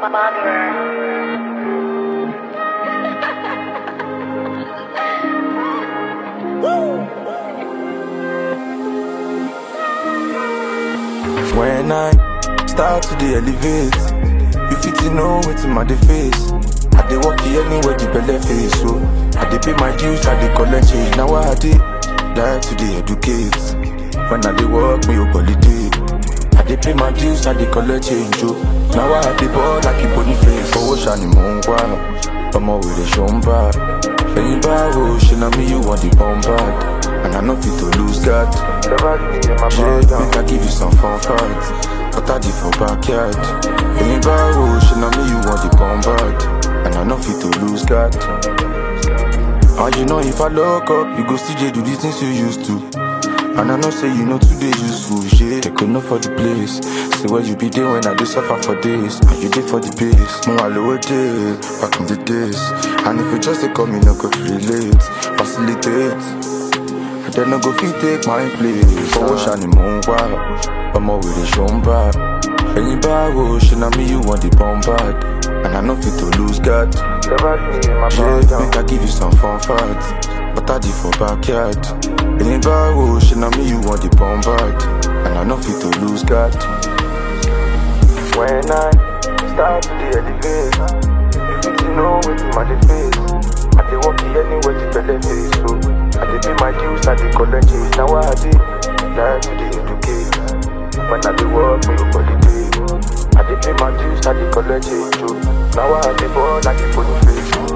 When I start to the elevate, you fit to know what's in my face. I dey walk here anywhere the belly face, so I dey pay my dues, I dey collect change. Now I dey die to the educate. When I dey work, me up holiday. I dey pay my dues, I dey collect change, oh. Now I dey ball like a bony face. Owó ṣàní mò ń wá, ọmọ wèrè ṣó ń bá. Ẹyin báwo ṣe na me you want the bomb bag? And I know fit to lose God. Yeah, make I give you some fun facts. But I did for backyard. Ẹyin báwo ṣe na me you want the bomb bag? And I know fit to lose God. And you know if I lock up, you go still do the things you used to. And I know say you know today useful, yeah. They could know for the place. Say where you be there when I do suffer for days. And you did for the base. More lower day, back in the days. And if you just say come, you no go relate, facilitate. I then no go fit take my place. Owó ṣàní mò ń wá, ọmọ wèrè ṣó ń bá. Ẹyin báwo ṣe na me you want the bomb bag? And I know fit to lose God. Yeah, make I give you some fun facts. But I did for backyard. Ẹyin báwo ṣe na me you want the bomb bag? And I know fit to lose God. When I start to the elevate, you fit to know what's in my face. I dey walk here anywhere the belly face, so I dey pay my dues, I dey collect change. Now I dey die to the educate. When I dey work, me go holiday. I dey pay my dues, I dey collect change, oh. Now I dey ball like a bony face.